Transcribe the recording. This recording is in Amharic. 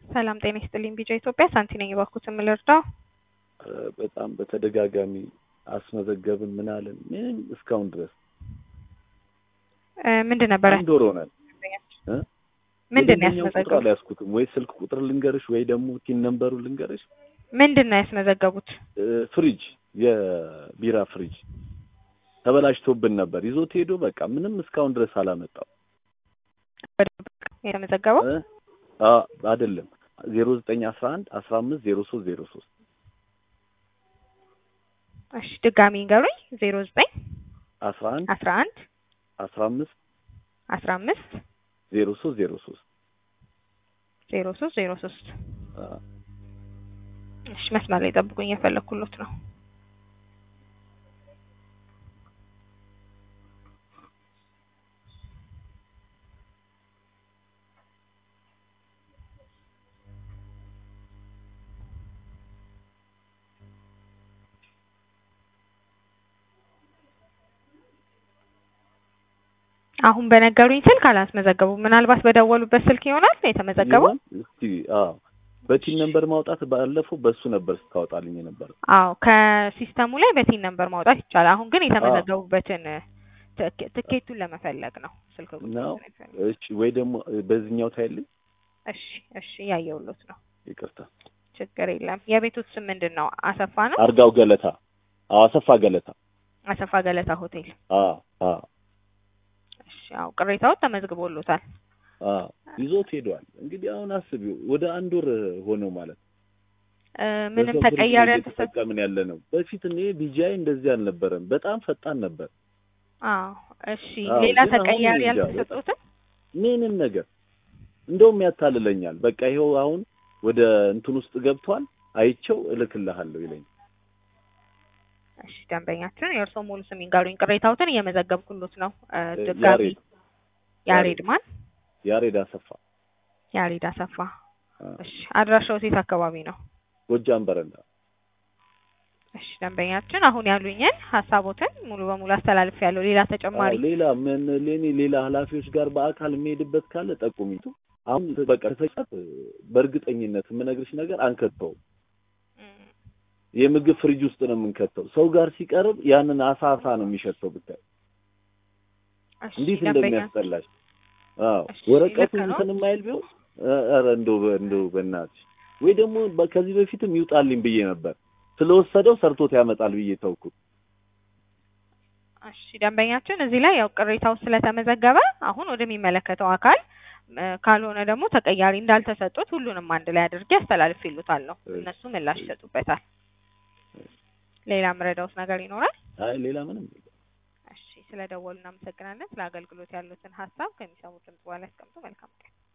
ሰላም ጤና ይስጥልኝ። ቢጫ ኢትዮጵያ ሳንቲ ነኝ። እባክዎትን ምን ልርዳው? በጣም በተደጋጋሚ አስመዘገብን ምን አለን ምንም እስካሁን ድረስ እ ምንድን ነበረ? አንድ ወር ሆናል። እ? ምንድን ነው የደንበኛውን ቁጥር ያስመዘገቡት? አልያዝኩትም ወይ ስልክ ቁጥር ልንገርሽ ወይ ደግሞ ቲን ነምበሩ ልንገርሽ። ምንድን ነው ያስመዘገቡት? እ፣ ፍሪጅ የቢራ ፍሪጅ ተበላሽቶብን ነበር ይዞት ሄዶ በቃ ምንም እስካሁን ድረስ አላመጣው የተመዘገበው እ? አ አይደለም ዜሮ ዘጠኝ አስራ አንድ አስራ አምስት ዜሮ ሶስት ዜሮ ሶስት እሺ ድጋሚ ንገሩኝ። ዜሮ ዘጠኝ አስራ አንድ አስራ አንድ አስራ አምስት አስራ አምስት ዜሮ ሶስት ዜሮ ሶስት ዜሮ ሶስት ዜሮ ሶስት እሺ መስመር ላይ ጠብቁኝ፣ የፈለኩሎት ነው። አሁን በነገሩኝ ስልክ አላስመዘገቡም። ምናልባት በደወሉበት ስልክ ይሆናል የተመዘገበው። ይሆን? እስቲ አዎ በቲን ነምበር ማውጣት ባለፈው በሱ ነበር ስታወጣልኝ የነበረው። አዎ ከሲስተሙ ላይ በቲን ነምበር ማውጣት ይቻላል። አሁን ግን የተመዘገቡበትን ትክ- ትኬቱን ለመፈለግ ነው ስልክ ቁጥሩን ነው? ለመፈለግ። እሺ ወይ ደግሞ በዚህኛው ታይልኝ። እሺ እሺ ያየውሎት ነው። ይቅርታ ችግር የለም። የቤቱ ስም ምንድን ነው? አሰፋ ነው። አርጋው ገለታ። አዎ አሰፋ ገለታ። አሰፋ ገለታ ሆቴል። አዎ አዎ እሺ ያው ቅሬታዎች ተመዝግቦሎታል። አዎ ይዞት ሄደዋል። እንግዲህ አሁን አስቢው ወደ አንድ ወር ሆነው ማለት ነው። እ፣ ምንም በሰው ፍሪጅ ተቀያሪ ነው አልተሰጠ እየተጠቀምን ያለ ነው። በፊት እኔ ቢጂአይ እንደዚህ አልነበረም። በጣም ፈጣን ነበር። አዎ እሺ አዎ፣ ሌላ ግን አሁን ተቀያሪ እንጃ አልተሰጡትም? ምንም ነገር እንደውም ያታልለኛል። በቃ ይኸው አሁን ወደ እንትን ውስጥ ገብቷል። አይቼው እልክልሃለሁ ይለኝ። እሺ ደንበኛችን የእርስዎ ሙሉ ስም ይንገሩኝ። ቅሬታዎትን እየመዘገብኩሎት ነው። እ፣ እ፣ ድጋሚ ያሬድ ያሬድ ማን? ያሬድ አሰፋ ያሬድ አሰፋ። አ፣ እሺ አድራሻው ሴት አካባቢ ነው? ጎጃም በረንዳ። እሺ ደንበኛችን አሁን ያሉኝን ሀሳቦትን ሙሉ በሙሉ አስተላልፍ ያለው ሌላ ተጨማሪ አዎ፣ ሌላ ምን ለኔ ሌላ ኃላፊዎች ጋር በአካል የሚሄድበት ካለ ጠቁሚቱ። አሁን በቃ ተፈጫት በእርግጠኝነት የምነግርሽ ነገር አንከተውም። እም፣ የምግብ ፍሪጅ ውስጥ ነው የምንከተው። ሰው ጋር ሲቀርብ ያንን አሳ አሳ ነው የሚሸተው ብታይ እሺ እንዴት ደንበኛ እንደሚያስጠላሽ። አዎ እሺ፣ ወረቀቱ ልክ ነው። እንትን የማይል ቢሆን ኧረ እንደው በ- እንደው በእናትሽ ወይ ደግሞ በ- ከዚህ በፊትም ይውጣልኝ ብዬ ነበር። ስለወሰደው ሰርቶት ያመጣል ብዬ ተውኩት። እሺ ደንበኛችን እዚህ ላይ ያው ቅሬታው ስለተመዘገበ አሁን ወደሚመለከተው አካል እ፣ ካልሆነ ደግሞ ተቀያሪ እንዳልተሰጡት ሁሉንም አንድ ላይ አድርጌ አስተላልፍ ይሉታለሁ። እሺ። እነሱ ምላሽ ይሰጡበታል። ሌላ ምረዳውስ ነገር ይኖራል? አይ ሌላ ምንም እሺ ስለደወሉ እናመሰግናለን። ስለ አገልግሎት ያሉትን ሀሳብ ከሚሰሙት ድምጽ በኋላ ያስቀምጡ። መልካም ቀን።